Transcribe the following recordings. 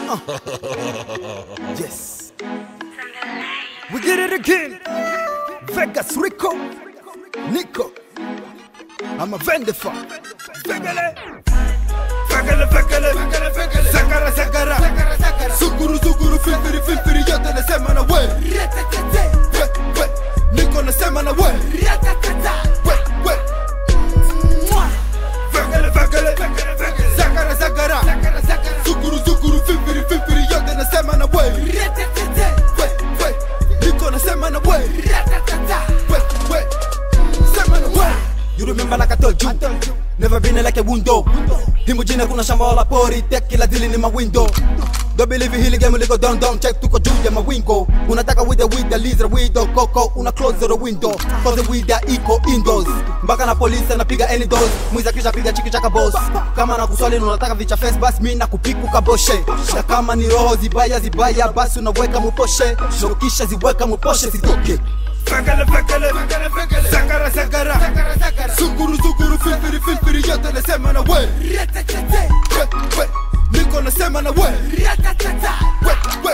Yes. We did it again. Vegas Rico. Nico. I'm a Vendefa. Vegele. Vegele, vegele. Sakara, sakara. Sukuru, sukuru, filteri, filteri. Yote nasema na we. We, we. Nico nasema na we. We, we. Vegele, vegele. Sakara, sakara. Sukuru, sukuru, filteri, filteri. Yote nasema na we. We, we. Nico nasema na we. We, we. Sema na we. You remember like I told you Never been like a window Himu jina kuna shamba wala pori Tek kila dili ni mawindo Don't believe hili game liko down down Check tuko juu ya mawingo Unataka with the with the lizard with the coco Una close the window Cause with the eco indoors Mpaka na polisi anapiga any doors Mwiza kisha piga chiki chaka boss Kama na kuswali na unataka vicha face Bas mi na kupiku kaboshe Na kama ni roho zibaya zibaya Basi unaweka muposhe Na kisha ziweka muposhe sitoke Fekele fekele Sakara sakara Sukuru sukuru filfiri filfiri yote nasema na we We we Niko nasema na we We we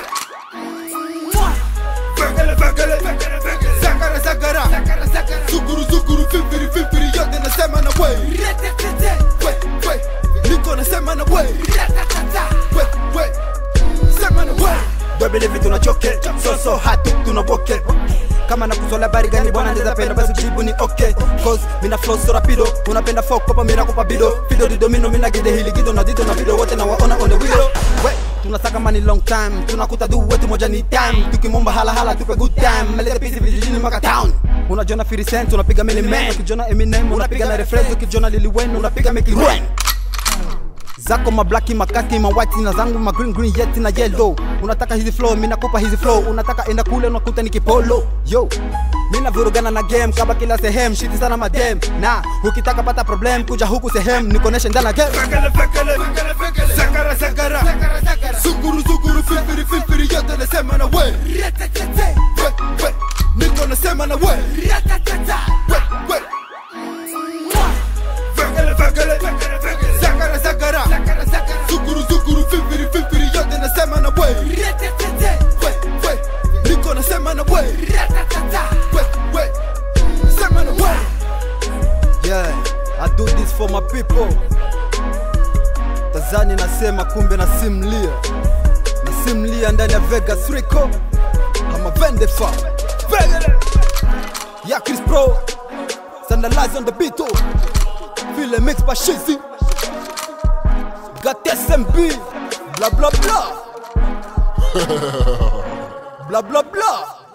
Fekele fekele Sakara sakara Sukuru sukuru filfiri filfiri yote nasema na we We we Niko nasema na we We we Sema na we Dobele vitu na choke So so hatu tunaboke kama nakuzola habari gani bwana ndeza penda basi jibu ni okay cause mina flow so rapido unapenda fuck kopa mina kupa bido fido dido mino mina gide hili gido na dido na video wote na waona on the video we tunasaka money long time tunakuta du wetu moja ni time tukimomba hala hala tupe good time melete pisi vijijini maka town unajona 50 cent unapiga mini man ukijona Eminem unapiga na refresh ukijona Lil Wayne unapiga make it rain zako mablaki makaki mawhite na zangu ma green green yeti na yellow unataka hizi flow mi nakupa hizi flow unataka enda kule unakuta ni kipolo yo mi navurugana na game kaba kila sehemu shiti sana madem na ukitaka pata problem kuja huku sehemu nikoneshe ndana game fekele fekele sakara sakara sukuru sukuru filfiri filfiri yote nasema na we we we niko nasema na we we we fekele fekele sakara sakara sukuru sukuru filfiri filfiri yote nasema na we we we niko nasema na we we we sema na we yeah i do this for my people tazani nasema kumbe nasimlia nasimlia ndani ya vegas rico ama vendefa vegele ya chris pro sandalize on the beat oh. Feel mix by Shizzy Got SMB Blah blah blah Blah blah blah